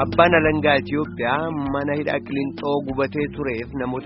Abbaan alangaa Itiyoophiyaa mana hidhaa Qiliinxoo gubatee tureef namoota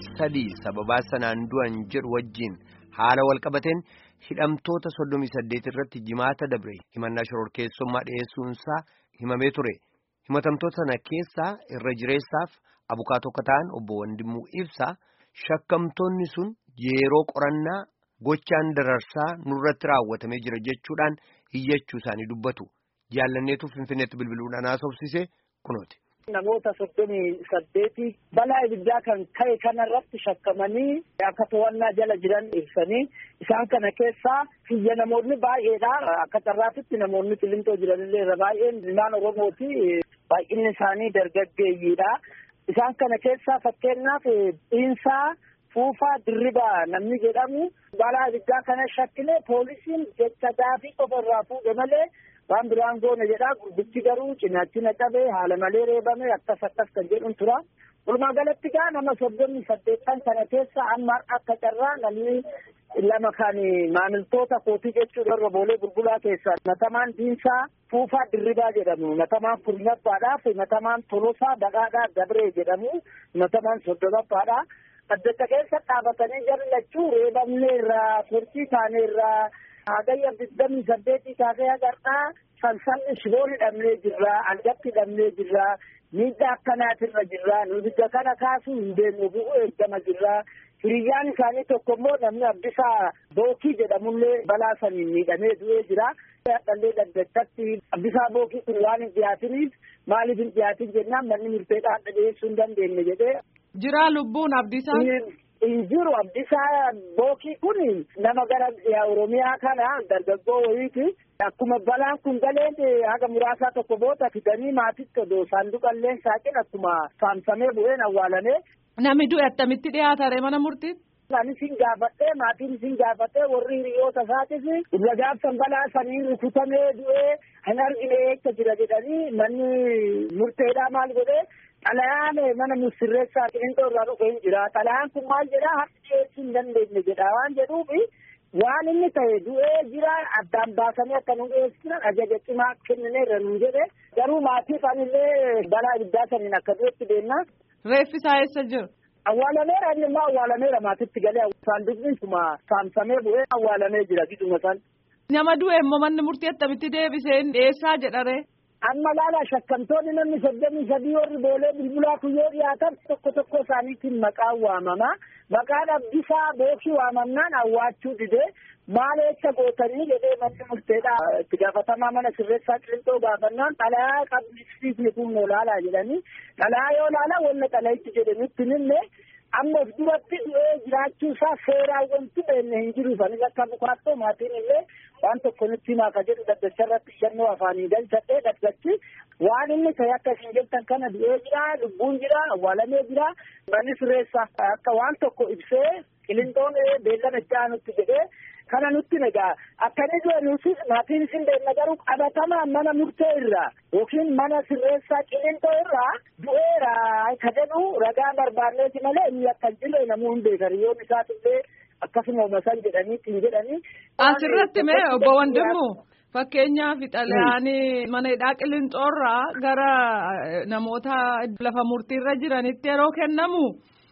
23 sababaa sanaan du'an jedhu wajjin haala walqabateen hidhamtoota 38 irratti jimaata dabre himannaa shororkeessummaa dhiyeessuunsaa himamee ture. Himatamtoota sana keessaa irra jireessaaf abukaatoo akka ta'an obbo Wandimuu Ibsaa shakkamtoonni sun yeroo qorannaa gochaan dararsaa nurratti raawwatamee jira jechuudhaan hiyyachuu isaanii dubbatu. Jaallanneetu Finfinneetti bilbiluudhaan haasofsise kunooti. Namoota soddomii saddeeti balaa ibiddaa kan ka'e kanarratti shakkamanii akka to'annaa jala jiran ibsanii isaan kana keessaa biyya namoonni baay'eedha. Akka carraatitti namoonni Qiliinxoo jiranillee irra baay'een ilmaan Oromooti. Baay'inni isaanii dargaggeeyyiidha. Isaan kana keessaa fakkeenyaaf dhiinsaa Fuufaa Dirribaa namni jedhamu balaa ibiddaa kana shakkilee poolisiin jecha gaafii qofa irraa fuudhe malee waan biraan goone jedhaa gurbichi garuu cinaachina qabee haala malee reebame akkas akkas kan jedhuun tura. Walumaa galatti gaa nama soddomii saddeettan kana keessa amma akka carraa namni lama kan maamiltoota kootii jechuudha irra boolee bulbulaa keessa matamaan diinsaa fuufaa dirribaa jedhamu matamaan kurnaffaadhaaf matamaan tolosaa dhaqaadhaa dabree jedhamu matamaan soddomaffaadha. Addacha keessa dhaabatanii jallachuu reebamneerraa turtii taaneerraa hagayya digdamii saddeetii kaasee agarraa sansanni shiboon hidhamnee jirra algatti hidhamnee jirra miidhaa akkanaatirra jirra nubidda kana kaasuu hin deemnu bu'uu eeggama jirra hiriyyaan isaanii tokko immoo namni abbisaa bookii jedhamullee balaa saniin miidhamee du'ee jira. Dhallee daggachatti abbisaa bookii kun waan hin dhiyaatiniif maaliif hin dhiyaatin jennaan manni murteedhaa adda dhiyeessuu hin dandeenye jedhee. Jira lubbuun abdisaa. hin jiru abdisaa bookii kun nama gara oromiyaa kana dargaggoo wayiiti akkuma balaan kun galeen haga muraasaa tokko booda fidanii maatitti odoo saanduqallee saaqin akkuma saamsamee bu'een awwaalame. Nami du'e attamitti dhiyaatare mana murtiitti. Anis hin gaafadhee maatiin hin gaafadhee warri hiriyoota isaatis irra gaafsan balaa sanii rukutamee du'ee hin argine eessa jira jedhanii manni murteedhaa maal godhee xalayaan mana sirreessaa qiliinxoo irraa dhufe hin jira xalayaan kun maal jedhaa harki dhiyeessuu hin dandeenye jedha waan jedhuufi waan inni ta'e du'ee jira addaan baasanii akka nu dhiyeessinan ajaja cimaa kennine irra nu jedhe garuu maatiif anillee balaa ibiddaa saniin akka du'etti deemna. Reeffi isaa eessa jira? Awwaalameera inni immoo awwaalameera maatitti galee saanduqni kuma saamsamee bu'ee awwaalamee jira giduma san. Nama du'e immoo manni murtii attamitti deebisee dhiyeessaa jedhare. amma laala shakkamtoonni namni soddomii sadii warri boolee bilbilaa kun yoo dhiyaatan tokko tokko isaaniitiin maqaan waamama maqaan abdisaa bookii waamamnaan awwaachuu dide maal eessa gootanii jedhee manni murteedha itti gaafatamaa mana sirreessaa qilixoo gaafannaan xalayaa qabsiisni kun noo laalaa jedhanii xalayaa yoo laala wanna xalayitti jedhanitti nimne amma of duratti du'ee jiraachuu isaa seeraan wanti beenne hin jiru anis akka bukaattoo maatiin illee waan tokko nutti himaa ka jedhu daddacha irratti ishannoo afaanii galchadhee daddachi waan inni ta'e akka isin jettan kana du'ee jira lubbuun jira awwaalamee jira manni sirreessaa akka waan tokko ibsee qilinxoon beellama itti aanutti jedhee kana nutti nagaa akkani du'e nuti maatiin isin beekna garuu qabatamaan mana murtee irraa yookiin mana sirreessaa qilinxoo irraa du'eera ka jedhu ragaa barbaanneeti malee inni akka jirre namuu hin beekan yoon isaatillee akkasuma masan jedhaniitiin jedhanii. Asirratti mee obbo Wandimmu fakkeenyaaf xalayaanii mana hidhaa qilinxoorraa gara namoota lafa murtiirra jiranitti yeroo kennamu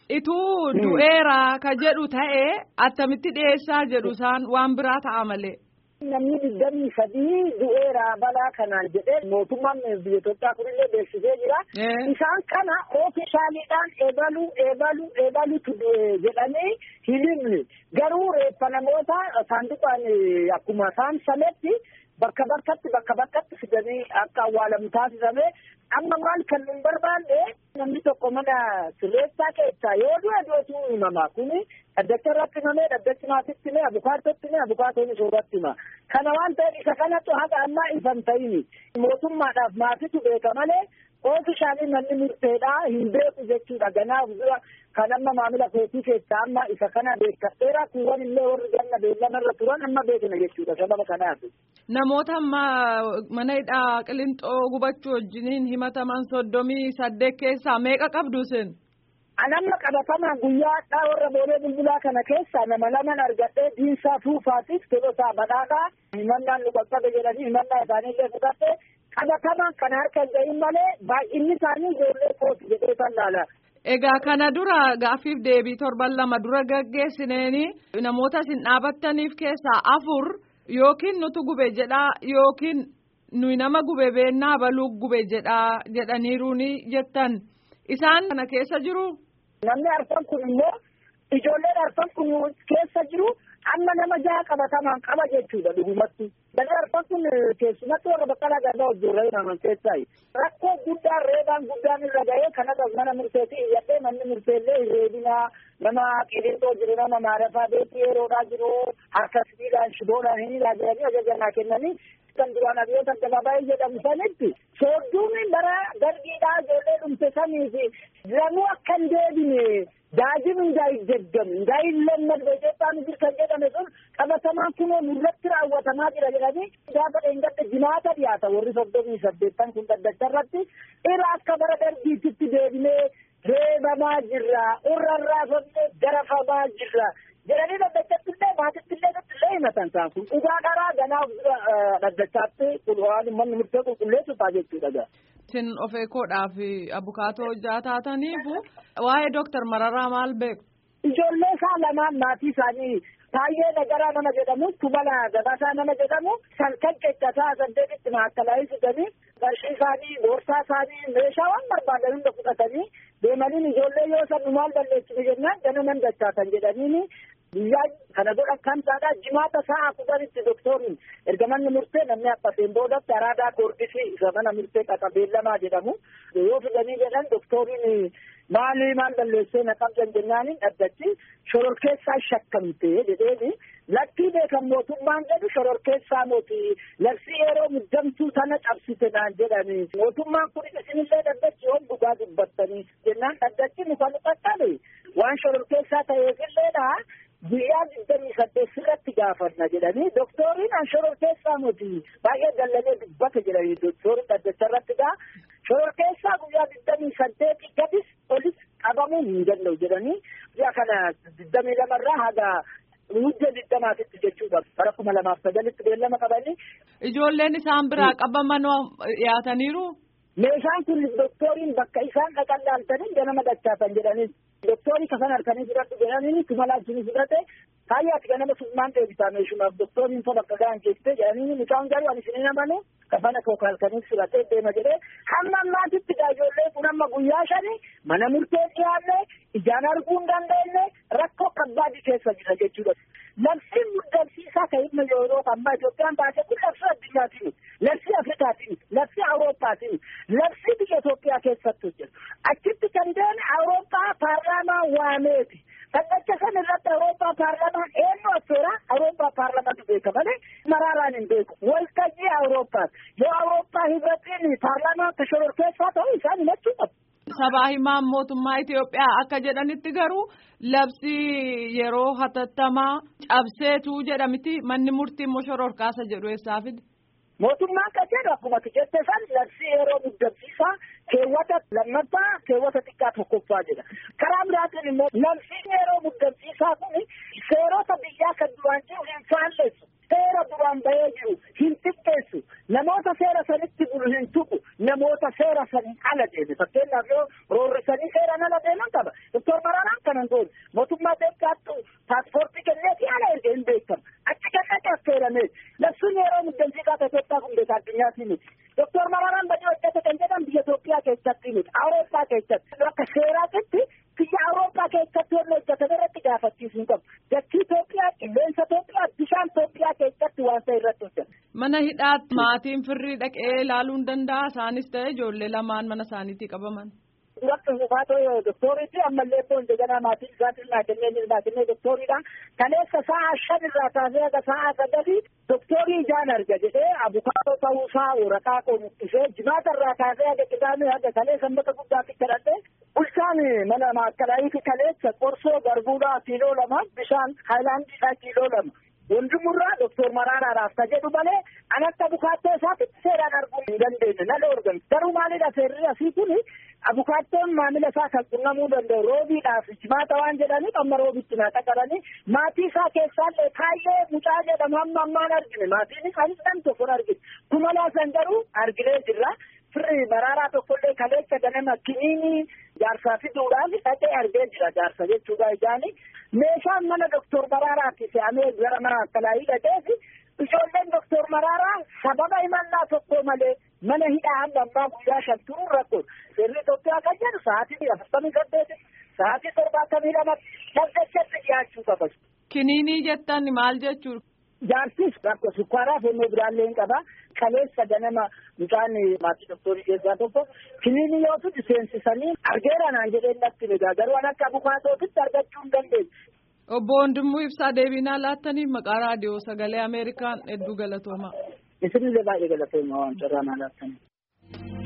ituu du'eera ka jedhu ta'e attamitti dhiyeessaa jedhu isaan waan biraa ta'a malee. Namni digdamii sadii du'eera balaa kanaan jedhee mootummaan biyya Itoophiyaa kunillee beeksisee jira. Isaan kana oofishaaliidhaan eebalu eebalu eebalutu du'e jedhanii hin himne. Garuu reeffa namoota saanduqaan akkuma saamsametti bakka bakkatti bakka bakkatti fidanii akka awwaalamu taasifame amma maal kan nun barbaanne namni tokko mana sirreessaa keessaa yoo du'e du'etu himama kuni dhaddacha irratti himamee dhaddachi maatitti himee abukaattotti himee abukaatoon soorratti hima kana waan ta'eef isa kanattu haga ammaa ifan ta'ini mootummaadhaaf maatitu beeka malee oofishaalii manni murteedhaa hin beeku jechuudha ganaaf dura kan amma maamila kootii keessaa amma isa kana beekadheera kuuwwan illee warri ganna beellamarra turan amma beekna jechuudha sababa kanaaf. Namoota amma mana hidhaa qilixoo gubachuu wajjiniin himataman soddomii saddeet keessaa meeqa qabdu isin? Anamma qabatamaa guyyaa addaa warra boolee bulbulaa kana keessaa nama laman argadhee diinsaa fuufaatiif tolosaa badhaadhaa himannaan nu qaqqabe jedhanii himannaa isaanii illee fudhadhe qabatamaan kan harka hin gahin malee baay'inni isaanii ijoollee kooti jedhee kan laala. Egaa kana dura gaaffiif deebii torban lama dura gaggeessineeni namoota isin dhaabattaniif keessaa afur yookiin nutu gube jedhaa yookiin nuyi nama gube beennaa baluu gube jedhaa jedhaniiruuni jettan isaan kana keessa jiru. Namni arfan kun immoo ijoolleen arfan kun keessa jiru amma nama jaha qabatamaan qaba jechuudha dhugumatti. Namni arfan kun keessumatti warra baqqalaa garbaa hojjeerra naman keessaayi. Rakkoo guddaan reebaan guddaan irra ga'ee kanas mana murteetii iyyadhee manni murteellee reebinaa nama qiliixoo jiru nama maarafaa beekii yeroodhaa jiru harka sibiilaan shiboodhaan hin ilaalanii ajajanaa kennanii kan duraan abiyyoota addabaabaayii jedhamu sanitti soodduun bara dargiidhaa ijoollee dhumte saniifi jiranuu akka hin deebine daajin እንዳይደገም እንዳይለመድ በኢትዮጵያ ምድር kan jedhame sun qabatamaan kunoo nurratti raawwatamaa jira jedhanii gaafa dheengadde jimaata dhiyaata warri soddomii saddeettan kun dhaddacha irratti irra akka bara dargiititti deebinee reebamaa jirra urrarraafamne garafamaa jirra jedhanii dhaddachattillee maatittillee nuttillee himatan isaan kun dhugaa dharaa ganaaf dhaddachaatti waan manni murtee qulqulleessutaa jechuudha gaa. Isin of eekoodhaaf abukaatoo hojjaa taataniifu waa'ee Dooktar Mararaa maal beeku? Ijoollee isaa lamaan maatii isaanii Taayyee Nagaraa nama jedhamu Tumala Gabaasaa nama jedhamu salkan qeeccasaa saddeetitti maakkalaa fidanii qarshii isaanii boorsaa isaanii meeshaa waan barbaadan hunda fudhatanii deemaniin ijoollee yoo san maal balleessinu jennaan ganaman dachaatan jedhaniini guyyaa kana godhan kan taadhaa jimaata sa'a kudhanitti doktoriin erga manni murtee namni abbateen boodatti araadaa koordisii isa mana murtee qaxabeellamaa jedhamu yoo fidanii jedhan doktoriin maali maal balleessee na qabdan jennaaniin dhaddachi shororkeessaa shakkamte jedheeni lakkii beekan mootummaan jedhu shororkeessaa mooti labsii yeroo muddamtuu sana cabsite naan jedhani mootummaan kun isinillee dhaddachi yoon dhugaa dubbattanii jennaan dhaddachi nu kan qaqqabe waan shororkeessaa ta'eefilleedha guyyaa digdamii saddeet sirratti gaafanna jedhanii doktoriin an shororkeessaa moti baay'ee dallanee dubbata jedhanii doktoriin dhaddacha irratti gaa shororkeessaa guyyaa digdamii saddeetii gadis olis qabamuu hin danda'u jedhanii guyyaa kana digdamii lamarraa haga hujja digdamaatitti jechuudha bara kuma lamaaf sagalitti beellama qabanii. Ijoolleen isaan biraa qabaman dhiyaataniiru. Meeshaan kun doktoriin bakka isaan dhaqan laaltanii ganama dachaatan jedhanii doktorii kafan harkanii fudhadhu jedhanii tumalaa isinii fudhate kaayyaati ganama summaan deebisaa meeshumaaf doktoriin fa bakka ga'an keessee jedhanii mucaan garuu ani isinii namanu kafana koo halkanii fudhatee deema jedhee hamma ammaatitti ijoollee kun amma guyyaa shani mana murtee dhiyaanne ijaan arguu hin dandeenye rakkoo kabbaadii keessa jira jechuudha. Labsiin muddamsiisaa kan dhimma yeroo ammaa Itoophiyaan baasee kun labsii addunyaatiin labsii Afrikaatiin labsii Awurooppaatiin labsii biyya Itoophiyaa keessatti hojjetu. Achitti kan deeme Awurooppaa paarlaamaa waameeti. Dhaddacha sana irratti Awurooppaa paarlaamaan eenyu affeera Awurooppaa paarlaamaatu beeka malee maraaraan hin beeku. Waltajjii Awurooppaati. Yoo Awurooppaa hibratiin paarlaamaa akka shororkeessaa ta'u isaan himachuu qabu. Sabaa himaan mootummaa Itoophiyaa akka jedhanitti garuu labsii yeroo hatattamaa cabseetu jedhamiti manni murtii immoo shororkaasa jedhu eessaa fide. Mootummaan kan jedhu akkuma jette san labsii yeroo muddamsiisaa keewwata lammaffaa keewwata xiqqaa tokkoffaa jedha. Karaa biraatiin immoo labsiin yeroo muddamsiisaa kun seerota biyyaa kan duraan jiru hin faalleessu. Seera duraan bahee jiru hin xiqqeessu. Namoota seera sanitti bulu hin tuqu. Namoota seera saniin ala deeme. Fakkeenyaaf yoo roorrisanii seeraan ala deeman qaba. Doktor Maraaraan kanan goone. Mootummaa Itoophiyaattu paaspoortii kenneefi ala erga hin beekamu. Achi kennate affeerame. Labsuun yeroo muddamsiisaa Itoophiyaa kun beeka addunyaatti miti. Doktor Maraaraan badii hojjete kan jedhan biyya Itoophiyaa keessatti miti. Awurooppaa keessatti. Akka seeraatitti biyya Awurooppaa keessatti wanni hojjetame irratti gaafachiisuu hin qabu. Dachii Itoophiyaa, qilleensa Itoophiyaa, bishaan Itoophiyaa keessatti waan ta'e irratti hojjeta. Mana hidhaatti maatiin firrii dhaqee ilaaluu hin danda'a isaanis ta'e ijoollee lamaan mana isaaniitii qabaman. Duratti hubaatoo doktoriitti ammallee immoo indegana maatiin isaatiin naa kennee naa kennee doktoriidha. Kaleessa sa'a shan irraa kaasee haga sa'a sagalii doktorii ijaan arga jedhee abukaatoo ta'uusaa waraqaa qomuqqisee jimaata irraa kaasee haga qidaamee haga kalee sanbata guddaatti kadhadhee bulchaan mana maakkalaayii kaleessa qorsoo garbuudhaa kiiloo lama bishaan haayilaandiidhaa kiiloo lama. Wondumurraa doktor Maraaraadhaaf ka jedhu malee an akka abukaattoo isaatitti seeraan arguu hin dandeenye nala organ garuu maalidha seerri asii kun abukaattoon maamila isaa kan qunnamuu danda'u roobiidhaaf jimaata waan jedhaniif amma roobitti naa dhaqaranii maatii isaa keessaallee kaayyee mucaa jedhamu hamma ammaan argine maatiin isaanis nam tokkon argine tumalaa san garuu arginee jirra. Firri maraaraa tokkollee kaleessa ganama kiniinii jaarsaa fiduudhaan dhaqee argee jira jaarsa jechuudha ijaani. Meeshaan mana doktor Maraaraatti fe'amee gara mana akkalaayii dhaqeefi ijoolleen doktor Maraaraa sababa himannaa tokko malee mana hidhaa hamma ammaa guyyaa shan turuu rakkoon seerri Itoophiyaa kan jedhu sa'aatii afurtamii saddeeti sa'aatii torbaatamii lamatti dhaggeessatti dhiyaachuu qaba. Kiniinii jettan maal jechuudha? Jaarsis rakkoo sukkaaraa fi biraallee hin qaba. Kaleessa ganama mucaan maatii doktorii keessaa tokko kiniinii yoo tuti seensisanii argeera naan jedheen natti egaa garuu an akka bukaatootitti argachuu hin dandeenye. Obbo Wandimmoo Ibsaa deebinaa laattaniif maqaa raadiyoo sagalee Ameerikaan hedduu galatoomaa. Isinillee baay'ee galatooma waan carraa naa laattaniif.